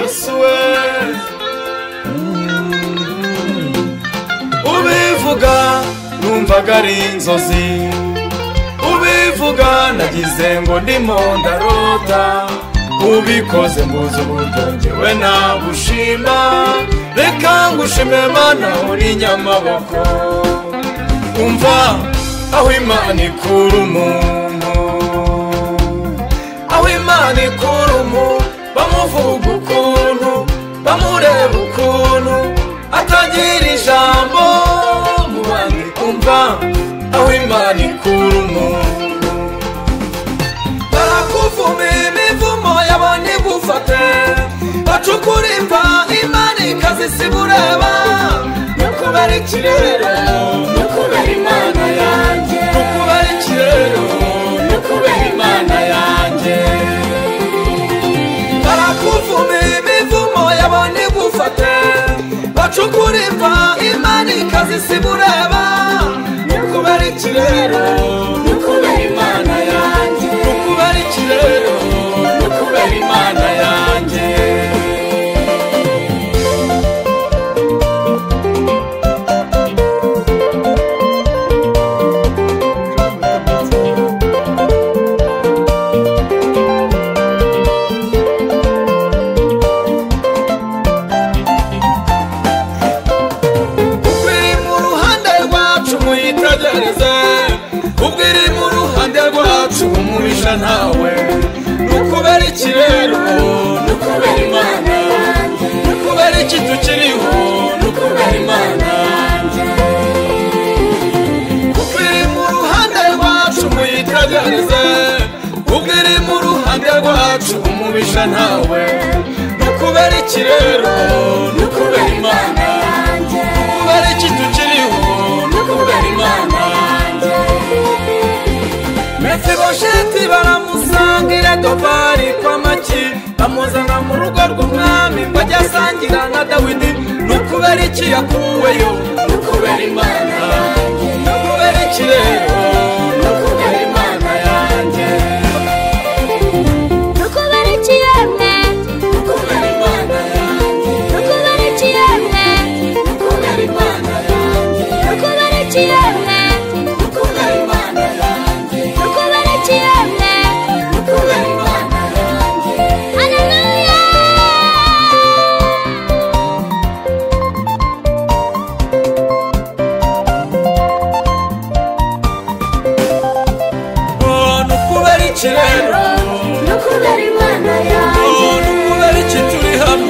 suez ubivuga numvaga ari inzozi ubivuga nagize ngo ndimo ndarota ubikoze mbuze uburyo njyewe nagushima reka ngushime mana uri nyamaboko umva aho imana ikura umuntu aho imana ikura umuntu bamuvuga ukuntu bamureba ukuntu atagira ijambo mu bandi umva aho imana ikura umuntu barakuvuma imivumo yabonye igufate bacukura imva imana ikazisiba ureba nyakubahwa ikirere nyakubahwa imana yanjye nyakubahwa ikirere nyakubahwa imana yanjye barakuvuma imivumo yabonye igufate bacukura imva imana ikazisiba ureba nyakubahwa ikirere nyakubahwa imana yanjye nyakubahwa ikirere nyakubahwa imana yanjye ubwo iri mu ruhande rwacu muyitegereze ubwo iri mu ruhande rwacu umuhisha ntawe nukubera iki rero nyakubahwa imana yanjye nukubera iki tukiriho nyakubahwa imana yanjye ubwo iri mu ruhande rwacu muyitegereze ubwo iri mu ruhande rwacu umuhisha ntawe nukubera iki rero nyakubahwa imana yanjye nukubera iki tukiriho nyakubahwa imana yanjye mefibosheti baramusangira dopari kwa maki bamuzana mu rugo rw'umwami ngo ajye asangira na dawidi ni ukubera iki yakuweyo ni ukubera imana ni ukubera iki rero nyakubahwa imana yanjye Nukubali chiyemne, nyakubahwa imana yanjye nukubali chiyemne, nyakubahwa imana nukubali yanjye chiyemne, nyakubahwa imana yanjye nukubali chiyemne. nyakubahwa imana yanjye Hallelujah. Oh, ni ukubera iki rero nyakubahwa imana Oh, yanjye ni ukubera iki turi hano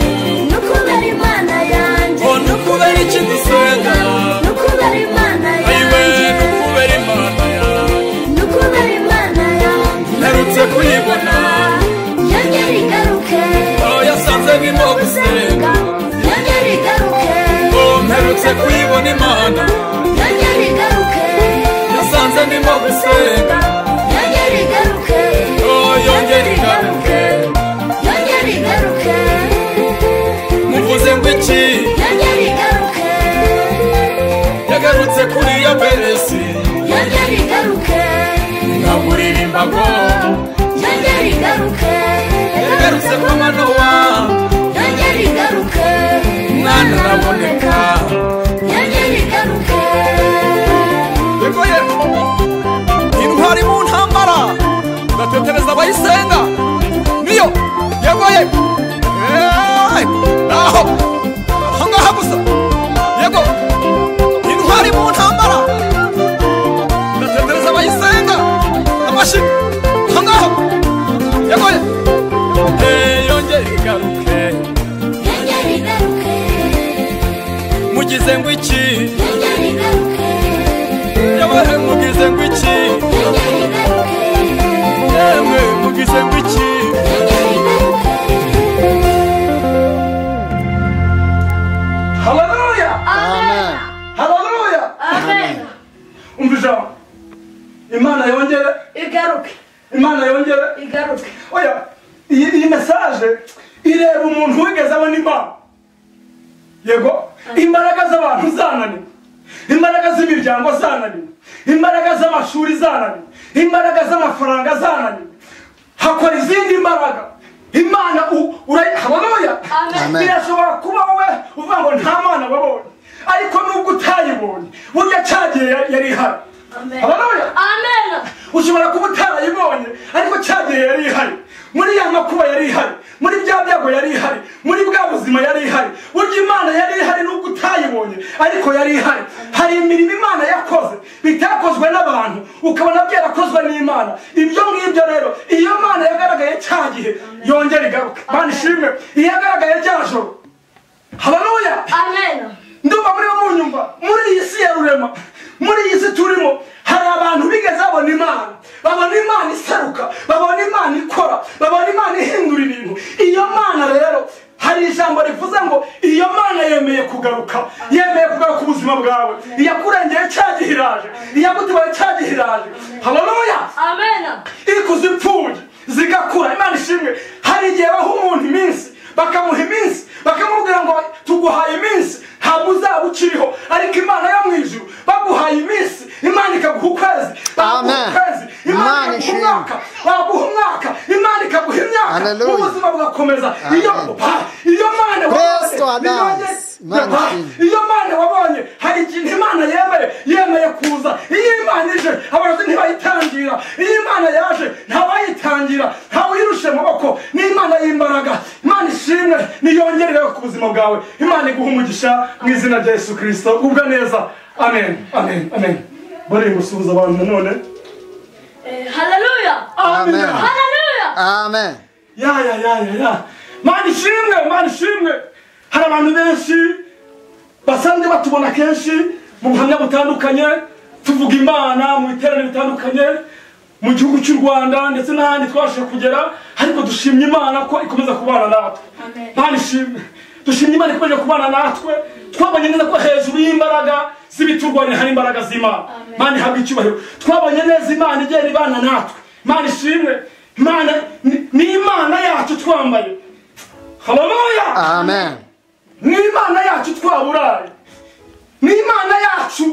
nyakubahwa imana yanjye Oh, ni ukubera iki dusenga nyakubahwa imana ayiwe ni yanjye ukubera imana yawe nyakubahwa imana yanjye mperutse kuyibona yongera igaruke Oh, yasanze nk'imo gusenga yongera igaruke Oh, mperutse kuyibona imana yongera igaruke yasanze ndimo gusenga yongera igaruke Oh, yongera igaruke. yongera igaruke muvuze ngo iki yongera igaruke yagarutse kuri iyo peresi yongera igaruke nkaguririmba ngo yongera igaruke yagarutse kwa manowa yongera igaruke mwana araboneka yongera igaruke bigoye intwari mu ntambara ndatetereza abayisenga niyo yegoye Eh, aho aho ngaha gusa yego intwari mu ntambara ndatetereza abayisenga amashyi aho ngaho yegoye Eh, yongere igaruke yongera igaruke mugize ngo iki yongera igaruke yewe mugize ngo iki yongera igaruke yewe mugize ngo iki yongera igaruke haleluya amen haleluya amen umva ijambo imana yongere igaruke imana yongere igaruke oya iyi iyi mesaje ireba umuntu wigeze abona imana yego imbaraga z'abantu zananiwe imbaraga z'imiryango zananiwe imbaraga z'amashuri zananiwe imbaraga z'amafaranga zananiwe hakora izindi mbaraga imana u- urayi- haleluya Amen. birashobora kuba wowe uvuga ngo nta mwana wabonye ariko nubwo utayibonye burya cyagiye yari ihari Amen. Haleluya. Amen. ushobora kuba utarayibonye ariko cyagihe yari ihari muri ya makuba yari ihari muri bya byago yari ihari muri bwa buzima yari ihari burya imana yari ihari nubwo utayibonye ariko yari ihari hari imirimo imana yakoze bitakozwe n'abantu ukabona byarakozwe n'imana ibyo ngibyo rero iyo mana yagaragaye cya gihe yongera igaruke mana ishimwe iyo yagaragaye rya joro habaruya Amen. ndumva muri bo nyumva muri iyi si ya rurema muri iyi si turimo hari abantu bigeze babona imana babona imana isaruka babona imana ikora babona imana ihindura ibintu iyo mana rero hari ijambo rivuze ngo iyo mana yemeye kugaruka yemeye kugaruka ubuzima bwawe iyakurengeye cyagihe iraje iyagutabaye cyagihe iraje haleluya Amen. ikuze impfubyi zigakura imana ishimwe hari igihe baha umuntu iminsi bakamuha iminsi bakamubwira ngo tuguhaye iminsi ntabwo uzaba ukiriho ariko imana yo mu ijuru baguhaye iminsi imana ikaguha ukwezi baguha Amen. ukwezi imana Imana ikaguha ishimwe. umwaka baguha umwaka imana ikaguha imyaka Hallelujah. ubuzima bugakomeza iyo Amen. ha- iyo mana Praise to wabonye, Adams. niyo- Imana Ha- ishimwe. iyo mana wabonye hari ikintu imana yemeye yemeye kuza iyo imana ije abarozi ntibayitangira iyo imana yaje ntawayitangira ntawuyirushe amaboko ni imana y'imbaraga imana ishimwe niyongerere ku buzima bwawe imana iguha umugisha mu izina rya yesu kirisito ubwa neza amen amen amen bari gusuhuza abantu nanone Hallelujah. amen, Amen. Hallelujah. Amen. ya ya ya ya ya mana ishimwe mana ishimwe hari abantu benshi basanzwe batubona kenshi mu buhamya butandukanye tuvuga imana mu iterane bitandukanye mu gihugu cy'u rwanda ndetse n'ahandi twabashije kugera ariko dushimye imana ko ikomeza kubana natwe Amen. mana ishimwe dushimye imana ikomeje kubana natwe twabonye neza ko hejuru y'imbaraga z'ibiturwanya hari imbaraga z'imana Amen. mana ihabwa icyubahiro twabonye neza imana igenda ibana natwe imana ishimwe imana ni- ni imana yacu twambaye haleluya Amen. ni imana yacu twaburaye ni imana yacu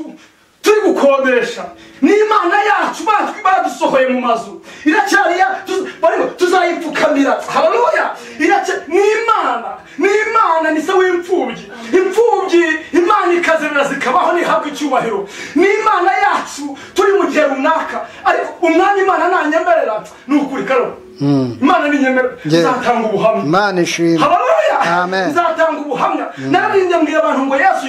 turi gukodesha ni imana yacu batwi baradusohoye mu mazu iracyari ya tu- barimo tuzayipfukamira haleluya Iracya- ni imana ni imana ni se w'imfubyi imfubyi imana ikazerera zikabaho ntihabwe icyubahiro ni imana yacu turi mu gihe runaka ariko umwanya imana nanyemerera ni ukuri karo imana ninyemerera Yeah. zatanga ubuhamya Imana ishimwe. haleluya Amen. nzatanga ubuhamya nararimbye mbwira abantu ngo yesu